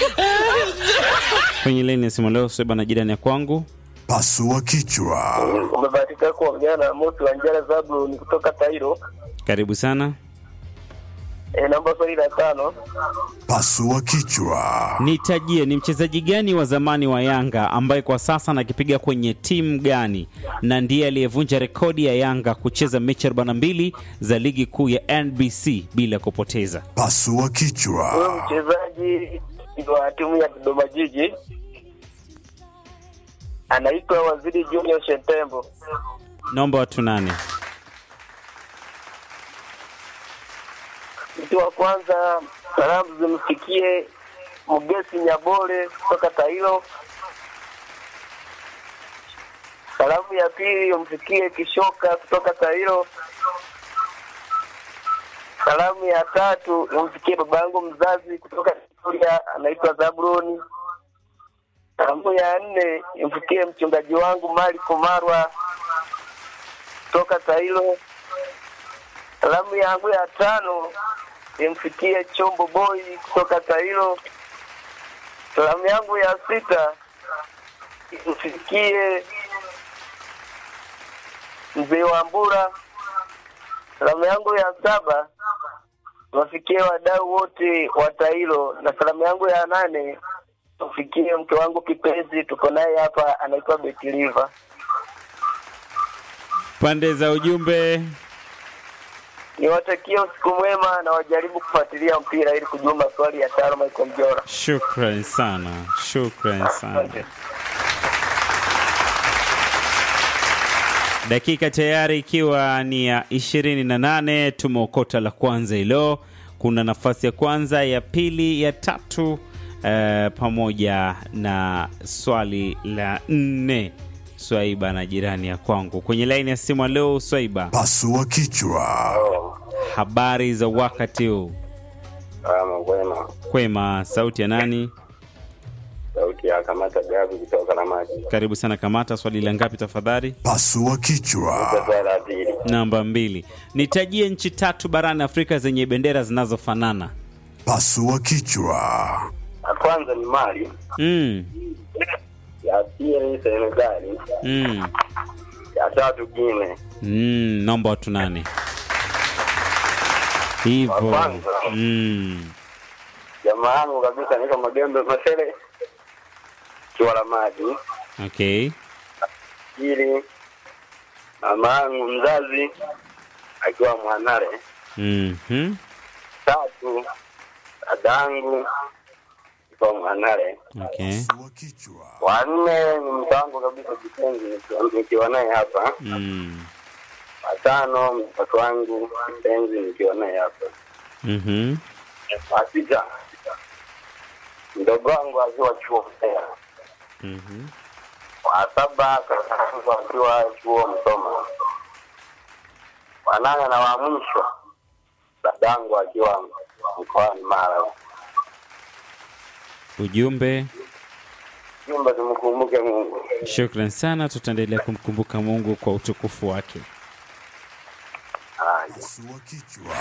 Kwenye laini ya simu leo Swaiba na jirani ya kwangu. Pasua kichwa. Umebahatika kuongea na Mosi wa Njara Zabu ni kutoka Tairo. Karibu sana. E, namba swali la tano. Pasua kichwa. Nitajie ni mchezaji gani wa zamani wa Yanga ambaye kwa sasa anakipiga kwenye timu gani na ndiye aliyevunja rekodi ya Yanga kucheza mechi 42 za ligi kuu ya NBC bila kupoteza. Pasua Huyo kichwa. mchezaji wa timu ya Dodoma Jiji anaitwa Waziri Junior Shetembo. Naomba watu nane. Mtu wa kwanza, salamu zimfikie Mugesi Nyabole kutoka Tairo. Salamu ya pili umfikie Kishoka kutoka Tairo. Salamu ya tatu umfikie baba yangu mzazi kutoka Victoria, anaitwa Zabroni. Salamu ya nne imfikie mchungaji wangu Mali Kumarwa kutoka Tairo. Salamu yangu ya tano imfikie Chombo Boy kutoka Tairo. Salamu yangu ya sita imfikie mzee wa Mbura. Salamu yangu ya saba wafikie wadau wote wa Tairo, na salamu yangu ya nane mfikie mke wangu kipenzi, tuko naye hapa, anaitwa Betiliva. Pande za ujumbe. Niwatakie usiku mwema na wajaribu kufuatilia mpira ili kujua maswali ya tano Michael Mjora. Shukran sana, shukran sana. Dakika tayari ikiwa ni ya ishirini na nane tumeokota la kwanza hilo. Kuna nafasi ya kwanza, ya pili, ya tatu eh, pamoja na swali la nne. Swaiba na jirani ya kwangu kwenye laini ya simu. Leo Swaiba, Pasua kichwa. habari za wakati huu? Kama kwema, Kwema, sauti ya nani? sauti ya kamata gavi kutoka na maji. Karibu sana Kamata. Swali la ngapi tafadhali? Pasua kichwa. Swali la pili, Namba mbili. Nitajie nchi tatu barani Afrika zenye bendera zinazofanana. Pasua kichwa. ya kwanza ni Mali, Mm, ya pili Senegali, mm, ya tatu Guinea. mm, naomba watu nane hivyo. Wa kwanza. Mm, Jamaa yangu kabisa niko Magembe Masele, kiwa la maji. okay. Pili, mama yangu mzazi akiwa Mwanare. Mhm, Tatu, dadangu akiwa Mwanare. okay. Pasua kichwa. Wa nne ni mke wangu kabisa kipenzi, nikiwa- nikiwa naye hapa. Mm, Watano, mtoto wangu kipenzi, nikiwa naye hapa. mhm, Wa sita, mdogo wangu akiwa chuo Mbeya. mhm. Wa saba, kaka yangu akiwa chuo Msoma. Wa nane na wa mwisho, dadangu akiwa mkoani Mara. Ujumbe. Jumba, tumkumbuke Mungu. Shukran sana, tutaendelea kumkumbuka Mungu kwa utukufu wake. Haya. Pasua kichwa.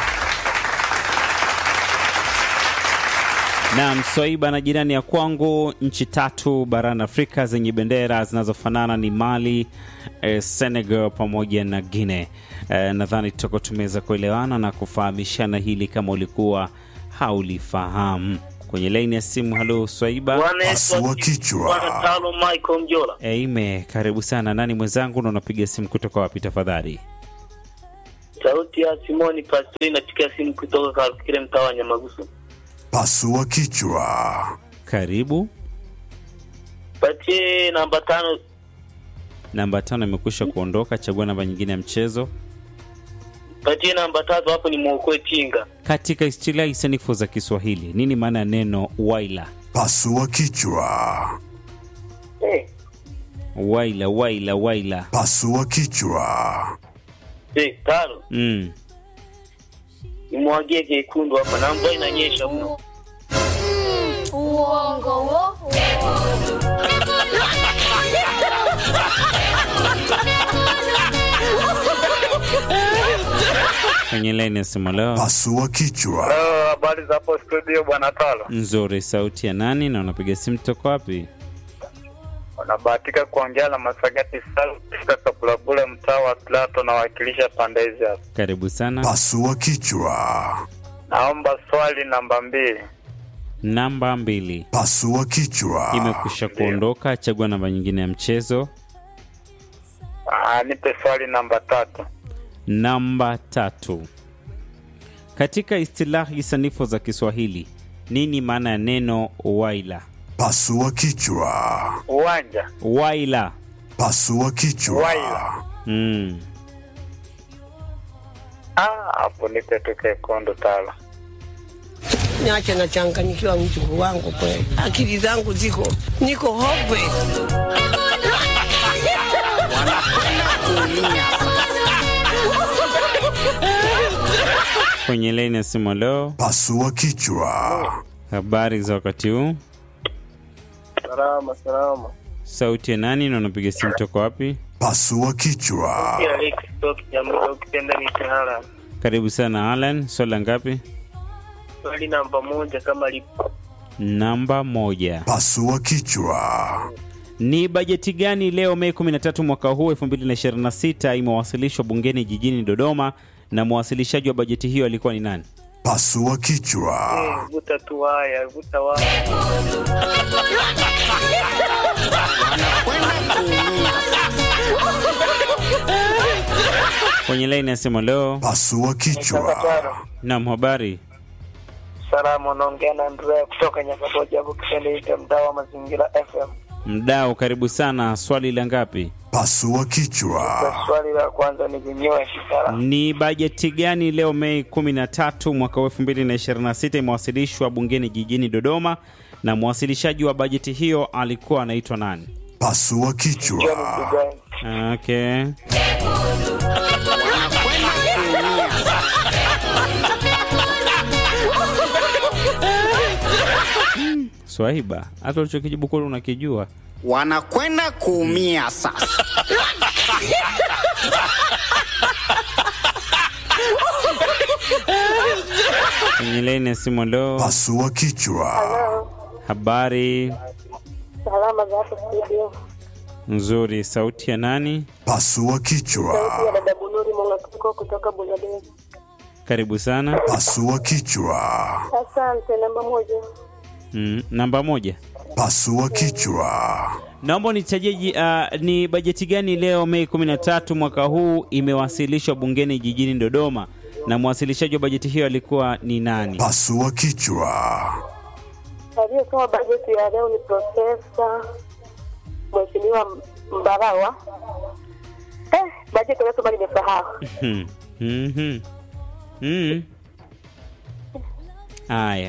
Naam, Swaiba na jirani ya kwangu, nchi tatu barani Afrika zenye bendera zinazofanana ni Mali, eh, Senegal pamoja na Guinea. Eh, nadhani tutakuwa tumeweza kuelewana na kufahamishana hili kama ulikuwa haulifahamu. Kwenye laini ya simu, halo Swaiba. Pasua kichwa. Talo Michael Mjora. Eime, karibu sana. Nani mwenzangu na unapiga simu kutoka wapi tafadhali? Sauti ya Simoni Pastori napiga simu kutoka Karukire mtaa wa Nyamagusu. Pasua kichwa. Karibu. Patie namba tano Namba tano imekwisha kuondoka, chagua namba nyingine ya mchezo. patie namba tatu hapo ni mwokoe chinga. Katika istilahi sanifu za Kiswahili, nini maana ya neno waila? Pasua kichwa. Eh, Waila, waila, waila. Pasua kichwa. eh, tano. Mm. Nimwagie jekundu hapa na mvua inanyesha mno. Uongo wo. Kwenye laini ya simu leo. Pasua kichwa. Ah, habari za hapo studio bwana Talo. Nzuri. Sauti ya nani na unapiga simu toka wapi? Unabahatika kuongea na Masagati Sal katika Kabulabule, mtaa wa Plato, nawakilisha pande hizi hapa. Karibu sana. Pasua kichwa. Naomba swali namba mbili. Namba mbili Pasua kichwa. imekwisha kuondoka. Chagua namba nyingine ya mchezo. Aa, nipe swali namba tatu. Namba tatu. Katika istilahi sanifu za Kiswahili, nini maana ya neno waila? Pasua kichwa. Uwanja Waila. Pasua kichwa. Waila. Mm. Ah, hapo nipe tu kekundu Talo. Niache nachanganyikiwa mjukuu wangu kweli, akili zangu ziko niko hopeless. Kwenye laini ya simu leo, Pasua kichwa. habari za wakati huu? Salama salama. Sauti ya nani na unapiga simu toka wapi? Pasua kichwa. Ila Alex Stock Jamhuri ukipenda ni Tehara. Karibu sana Alan. Swala ngapi? Swali namba moja kama lipo. Namba moja. Pasua kichwa. Ni bajeti gani leo Mei 13 mwaka huu 2026 imewasilishwa bungeni jijini Dodoma na mwasilishaji wa bajeti hiyo alikuwa ni nani? Pasua kichwa. Eh, Vuta tu waya, vuta waya. Kwenye laini ya simu leo. Pasua kichwa. Naam, habari. Salama, unaongea na Andrea kutoka Nyakaboja hapo kipindi cha mtaa wa Mazingira FM. Mdau, karibu sana. Swali la ngapi? Pasua kichwa. Kwa swali la kwanza ni vinyoe kitara. Ni bajeti gani leo Mei 13 mwaka wa 2026 imewasilishwa bungeni jijini Dodoma na mwasilishaji wa bajeti hiyo alikuwa anaitwa nani? Pasua John kichwa. Mdugani. Okay. Swaiba, hata ulichokijibu kule unakijua. wanakwenda kuumia sasa. Kwenye laini ya simu leo, Pasua kichwa. habari Salama za hapo studio. nzuri. Sauti ya nani? Pasua Sauti ya kichwa. dada Bunuri Mongatuko kutoka Bangladesh. Karibu sana. Pasua kichwa. Asante, namba moja. Mm, namba moja. Pasua kichwa. Naomba nitajie uh, ni bajeti gani leo Mei 13 mwaka huu imewasilishwa bungeni jijini Dodoma na mwasilishaji wa bajeti hiyo alikuwa ni nani? Pasua kichwa. Aliyesoma bajeti ya leo ni Profesa Mheshimiwa Mbarawa. Eh, bajeti aliyosoma nimesahau. Hmm. Mhm. Mm. Haya.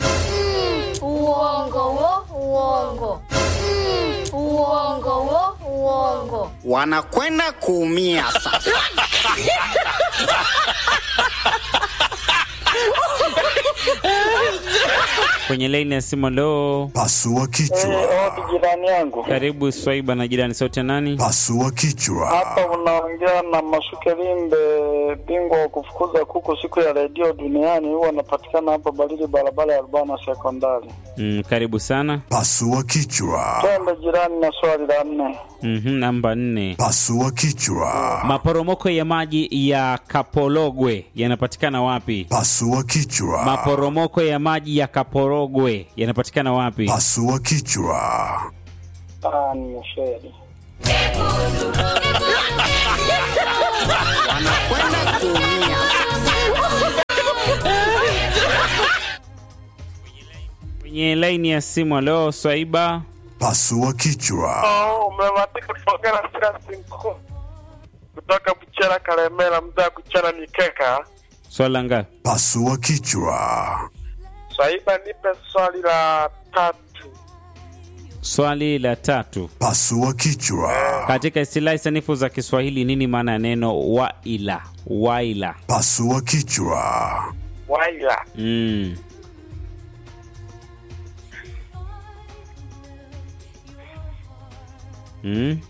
Uongo wo, uongo. Mm, uongo wo, uongo. Wanakwenda kuumia sasa. Kwenye laini ya simu leo, Pasua kichwa. Wapi jirani yangu? karibu Swaiba na jirani, sauti ya nani? Pasua kichwa. Hapa unaongea na Masuke Limbe, bingwa wa kufukuza kuku siku ya redio duniani. Huwa anapatikana hapa Barili, barabara ya Albana Sekondari. Mm, karibu sana. Pasua kichwa. Twende jirani na swali la nne. Mhm, namba nne. Pasua kichwa. Maporomoko ya maji ya Kapologwe yanapatikana wapi? Pasua kichwa. Maporomoko ya maji ya Kaporogwe yanapatikana wapi? Pasua kichwa. Ah, nimefeli. Wanakwenda kuumia. Kwenye laini ya simu leo, Swaiba. Pasua kichwa. Oh, umebahatika kuongea na Silas Mkuu kutoka Buchera Kalemela, mzaa kuchera mikeka. Swala ngapi? Pasua kichwa. Swaiba, nipe swali la tatu. Swali la tatu. Pasua kichwa. Katika istilahi sanifu za Kiswahili, nini maana ya neno waila? Waila. Pasua kichwa. Waila. Mm. Mm.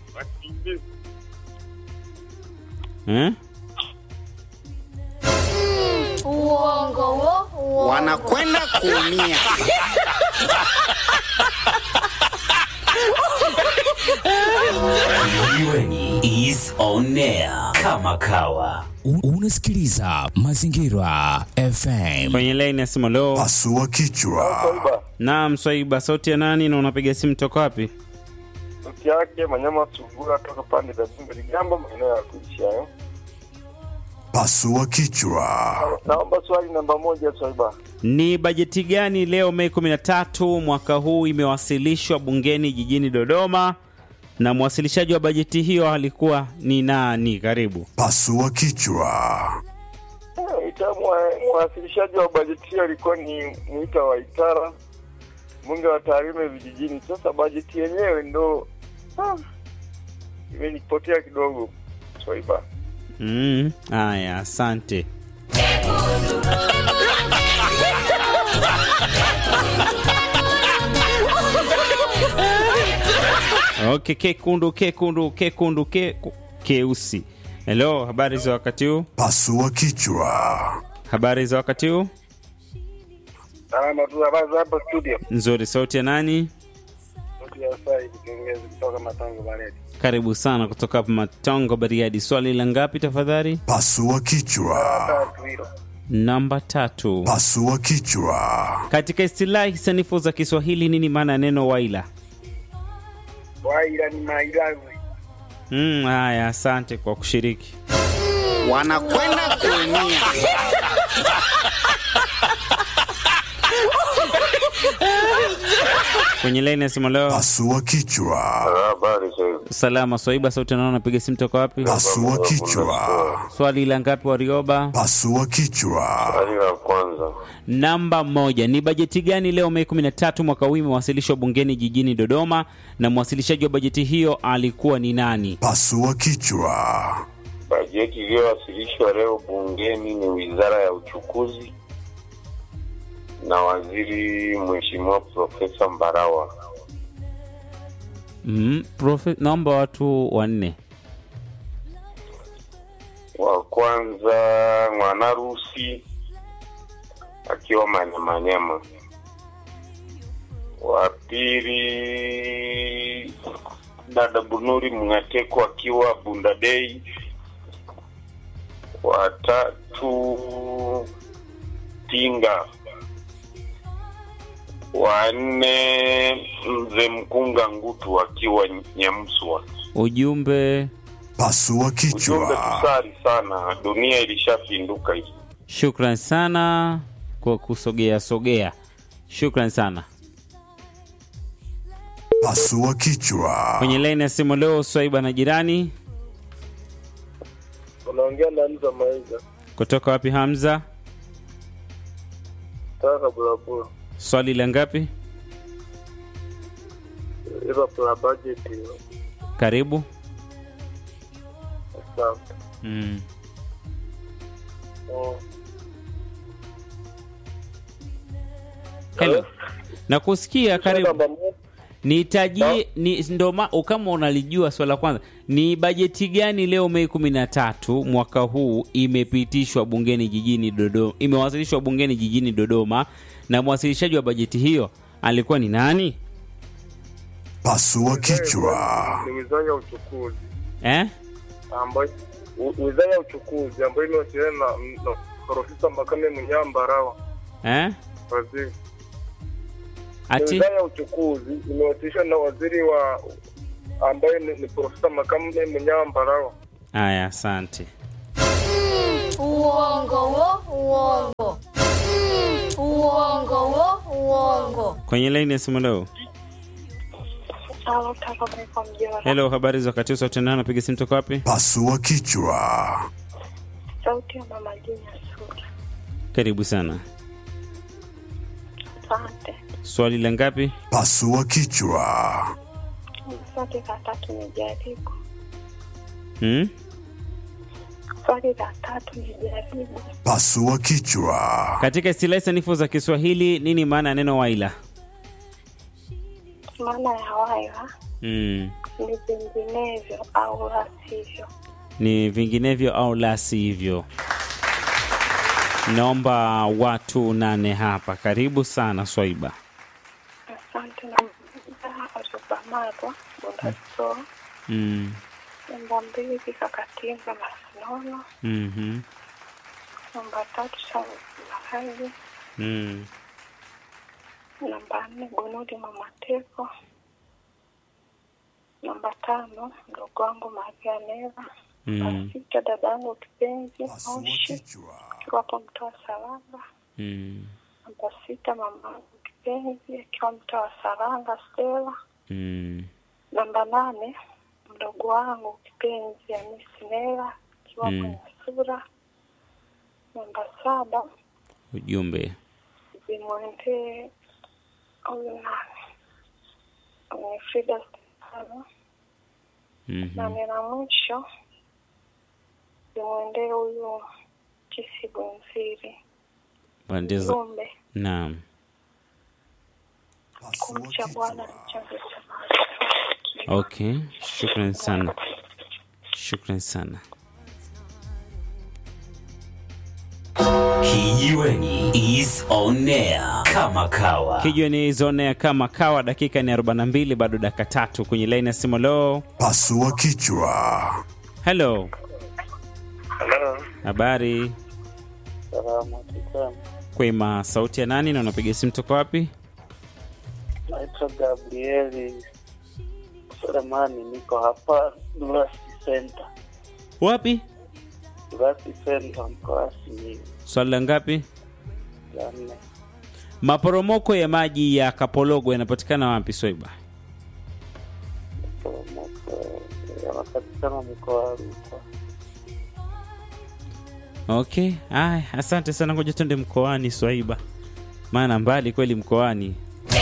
Eh? Uongo wo, uongo. wanakwenda kuumia. Kijiweni is on air kama kawa. U- Unasikiliza Mazingira FM. kwenye laini ya simu leo. Pasua kichwa. Naam, Swaiba, sauti ya nani na unapiga simu toka wapi? Sauti yake Manyama Sugura toka pande za Zimbe Ligamba, maeneo ya kuishi hayo. Pasua kichwa. Naomba swali namba moja, Swaiba. Ni bajeti gani leo Mei 13 mwaka huu imewasilishwa bungeni jijini Dodoma, na mwasilishaji wa bajeti hiyo alikuwa ni nani? Karibu. Pasua kichwa. Eh, ita- mwa- Mwasilishaji wa bajeti hiyo alikuwa ni Mwita wa Itara, mbunge wa Tarime vijijini. Sasa bajeti yenyewe ndo ah, imenipotea kidogo, Swaiba. Mm, haya, asante. Okay, kekundu kekundu kekundu ke, keusi. Hello, habari za wakati huu? Pasua kichwa. Habari za wakati huu? Salama tu, habari za hapa studio. Nzuri. Sauti ya nani? Sauti ya Said Kengezi kutoka Matango Baredi. Karibu sana kutoka hapa Matongo, Bariadi. Swali la ngapi tafadhali? Pasua kichwa. Tatu hilo. Namba tatu. Pasua kichwa. Katika istilahi sanifu za Kiswahili, nini maana ya neno waila? Waila ni mailazi. Mm, haya, asante kwa kushiriki. Wanakwenda kuumia. Kwenye laini ya simu leo, Pasua kichwa. Habari sasa. salama Swaiba, sauti naona napiga simu toka wapi? Pasua kichwa. Swali la ngapi Warioba? Pasua kichwa. Swali la kwanza. Namba moja. Ni bajeti gani leo Mei 13 mwaka huu imewasilishwa bungeni jijini Dodoma, na mwasilishaji wa bajeti hiyo alikuwa ni nani? Pasua kichwa. Bajeti iliyowasilishwa leo bungeni ni Wizara ya Uchukuzi na Waziri Mheshimiwa Profesa Mbarawa. Mm, profe, naomba watu wanne. Wa kwanza Mwanarusi akiwa Manyamanyama, wa pili dada Bunuri Mngateko akiwa Bundadei, wa tatu Tinga, wa nne mzee Mkunga Ngutu akiwa Nyamswa. Ujumbe. Pasua Ujumbe kichwa. tusali sana, dunia ilishapinduka hivi. Shukran sana kwa kusogea sogea, shukran sana. Pasua kichwa. Kwenye laini ya simu leo, Swaiba na jirani Unaongea na Hamza Maiga. kutoka wapi? Hamza, Taka bulabula. swali la ngapi? Ila tuna budget hiyo. Karibu. Asante. Mm. Mm. Hello. Na kusikia karibu. Namba moja. Nitajie ni ndo ma- kama unalijua swala la kwanza, ni bajeti gani leo Mei kumi na tatu mwaka huu imepitishwa bungeni jijini Dodoma, imewasilishwa bungeni jijini Dodoma, na mwasilishaji wa bajeti hiyo alikuwa ni nani? Pasua kichwa. Ni Wizara ya Uchukuzi Eh? ambayo u- Wizara ya Uchukuzi ambayo imewasiliana na na Profesa Makame Munyambarawa Eh? waziri. Ni Ati Wizara ya Uchukuzi imewasilishwa na waziri wa ambaye ni, ni Profesa Makame Munyambarawa. haya, asante. Uongo wo, uongo. Mm, Uongo wo, uongo. Kwenye laini ya simu leo. Halo, kaka kwa mjora. Hello, habari za wakati huu, sauti nani napiga simu toka wapi? Pasua kichwa. Sauti ya mama Jina Suda. Karibu sana. Asante. Swali la ngapi? Pasua kichwa. Swali la tatu ni jaribu. Hmm? Swali la tatu ni jaribu. Pasua kichwa. Katika istilahi sanifu za Kiswahili, nini maana ya neno waila? Maana ya waya Hmm. ni vinginevyo au la sivyo. ni vinginevyo au la sivyo. naomba watu nane hapa. Karibu sana Swaiba. Asante na Arubamarwa Bundaso. Mm. Namba mbili Kakatinga Masinono. mhm, Namba tatu Shauri Mahali. Mm. Namba nne Gunudi Mamateko. Namba tano mdogo wangu Maria Neva. Mm. Sita dada yangu kipenzi Moshi akiwa hapo mtaa wa Saranga. Mm. Namba sita mama yangu kipenzi akiwa mtaa wa Saranga Stella. Mm. Namba nane mdogo wangu kipenzi Hamisi Nela akiwa Mm. kwenye sura. Namba saba Ujumbe. zimwendee huyu nani mwenye Frida Stefano. Mhm. Nane na mwisho zimwendee huyu Kisi Bunziri. Pande za Jumbe naam. kumcha Bwana ni chanzo cha Okay, shukran sana, shukran sana. Kijiweni is on air kama kawa. Kijiweni zone kama kawa, dakika ni 42, bado dakika tatu kwenye laini ya simu. Lo, Pasua kichwa. hello, Hello. habari Salama sana. kwema. Sauti ya nani na unapiga simu toka wapi? Naitwa Gabrieli Selemani, niko hapa Durasi Center. Wapi? Durasi Center mkoa Simiyu. Swali la ngapi? La nne. Maporomoko ya maji ya Kapologo yanapatikana wapi, Swaiba? Poromoko yanapatikana mkoa wa Rukwa. Okay, aya, asante sana. Ngoja twende mkoani, Swaiba, maana mbali kweli mkoani.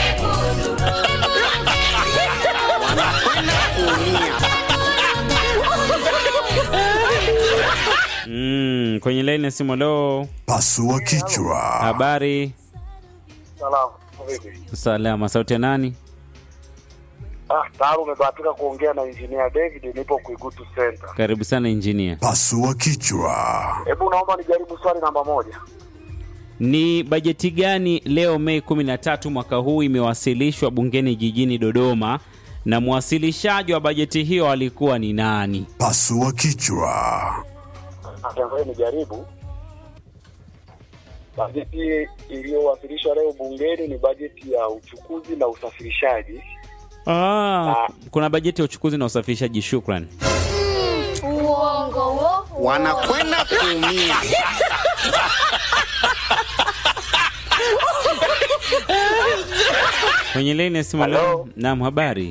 Mm, kwenye laini ya simu. Lo, Pasua kichwa. habari Salamu. Vipi? salama. Sauti ya nani? Ah, tayari umebahatika kuongea na Engineer David, nipo Kuigutu Center. Karibu sana injinia. Pasua kichwa. Hebu naomba nijaribu swali namba moja. Ni bajeti gani leo Mei 13 mwaka huu imewasilishwa bungeni jijini Dodoma na mwasilishaji wa bajeti hiyo alikuwa ni nani? Pasua kichwa. ambayo nijaribu bajeti iliyowasilishwa leo bungeni ni bajeti ya uchukuzi na usafirishaji. Ah, kuna bajeti ya uchukuzi na usafirishaji. Shukran. Uongo wo. Wanakwenda kuumia. Kwenye laini ya simu leo. Naam, habari.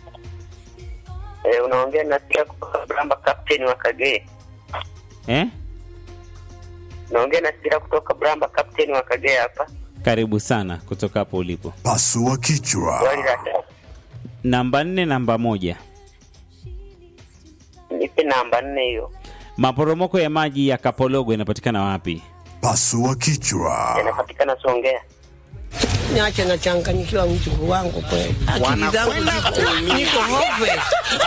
Eh, unaongea na Sira kutoka Bramba, captain wa Kagera. Eh? Naongea na Sira kutoka Bramba, captain wa Kagera hapa. Karibu sana kutoka hapo ulipo. Pasua kichwa. Swali la tatu. Namba nne, namba moja. Nipe namba nne hiyo. Maporomoko ya maji ya Kapologo yanapatikana wapi? Pasua kichwa. Yanapatikana Songea. Niache nachanganyikiwa mjukuu wangu kweli. Akili zangu Wanakwenda ziko kuumia. niko hopeless.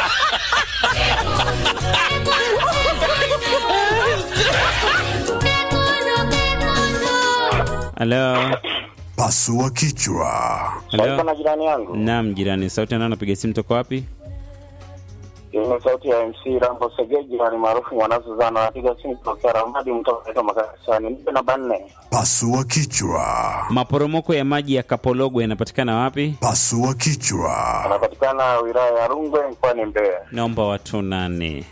Halo. Pasua kichwa. Halo. na jirani yangu Naam, jirani. Sauti nani anapiga simu toka wapi? ni sauti ya MC Rambo Segeji ni maarufu mwanazozana anapiga simu kutokea Ramadi mtoka Makassani. Nipe namba nne. Pasua kichwa. Maporomoko ya maji ya Kapologo yanapatikana wapi? Pasua kichwa. Anapatikana wilaya ya Rungwe mkoani Mbeya. Naomba watu nane.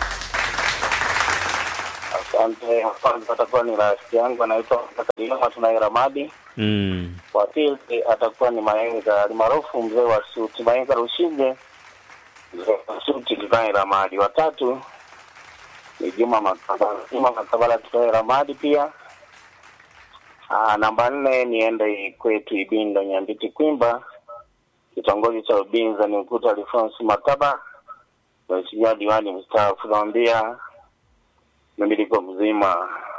Asante. Kwanza atakuwa ni rafiki yangu anaitwa Kalima tunaye Ramadi. Mm. Wa pili atakuwa ni Maenga alimaarufu mzee wa suti Maenga Rushige, mzee wa suti tunaye Ramadi. Watatu ni Juma Makabala, Juma Makabala tunaye Ramadi pia. Aa, namba nne niende kwetu Ibindo Nyambiti Kwimba, kitongoji cha Ubinza ni mkuta Alfonsi Makaba, mheshimiwa diwani mstaafu, naambia mimi niko mzima.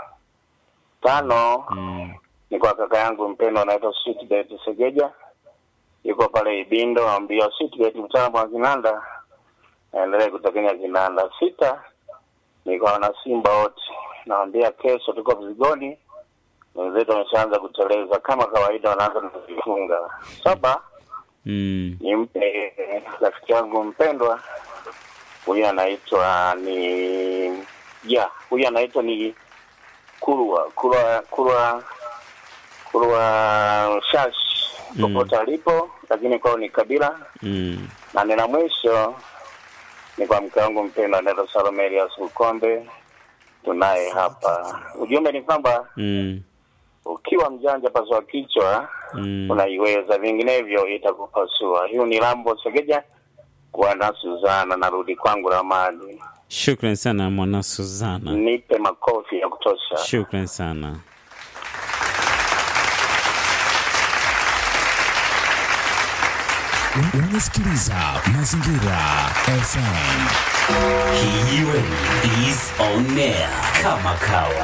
Tano Mm. ni kwa kaka yangu mpendwa anaitwa Sweetbet Segeja, yuko pale Ibindo, ambia Sweetbet mtaalamu wa kinanda, aendelee kutekenya kinanda. Sita ni kwa wana Simba wote, naambia kesho tuko Mzigoni, wenzetu wameshaanza kuteleza kama kawaida, wanaanza kujifunga. Saba Mm. nimpe rafiki yangu mpendwa, huyu anaitwa ni ya huyu anaitwa ni Kurwa Kurwa Kurwa Kurwa Shash popote alipo, lakini kwao ni kabila Mm. na nena mwisho ni kwa mke wangu mpendwa anaitwa Salome Elias Ukombe, tunaye hapa. Ujumbe ni kwamba Mm. ukiwa mjanja pasua kichwa Mm. unaiweza, vinginevyo itakupasua. Hiyo ni Lambo Segeja Bwana Suzana, narudi kwangu Ramadi, Shukran sana mwana Suzana. nipe makofi ya kutosha. Shukran sana. Un- Unasikiliza Mazingira FM. Kijiweni is on air kama kawa.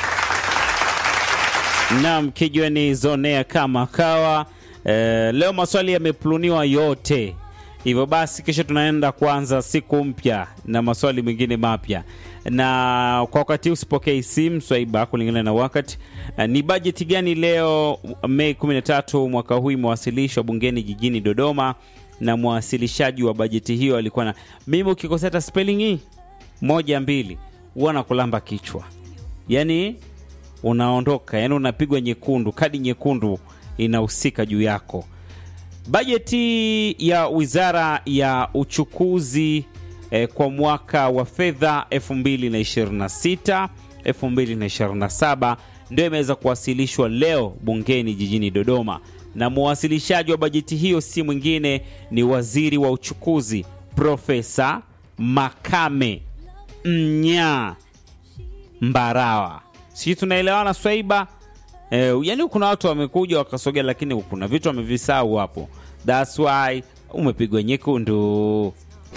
Naam, kijiweni zonea kama kawa. Eh, leo maswali yamepluniwa yote, hivyo basi kesho tunaenda kuanza siku mpya na maswali mengine mapya, na kwa wakati huu usipokei simu swaiba, kulingana na wakati. Eh, ni bajeti gani leo Mei 13 mwaka huu imewasilishwa bungeni jijini Dodoma, na mwasilishaji wa bajeti hiyo alikuwa na mimi, ukikosea hata spelling hii moja mbili, huwa nakulamba kichwa yani unaondoka yani unapigwa nyekundu kadi nyekundu inahusika juu yako bajeti ya wizara ya uchukuzi eh, kwa mwaka wa fedha 2026 2027 ndio imeweza kuwasilishwa leo bungeni jijini dodoma na mwasilishaji wa bajeti hiyo si mwingine ni waziri wa uchukuzi profesa makame mnyaa Mbarawa. Sisi tunaelewana Swaiba? Eh, yani kuna watu wamekuja wakasogea, lakini kuna vitu wamevisahau hapo. That's why umepigwa nyekundu.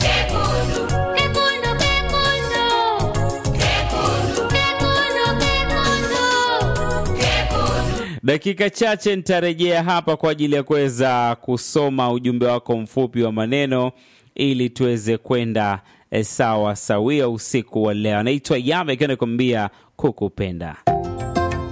Dakika chache nitarejea hapa kwa ajili ya kuweza kusoma ujumbe wako mfupi wa maneno ili tuweze kwenda eh, sawa sawia usiku wa leo. Anaitwa Yame akiwa anakuambia kukupenda.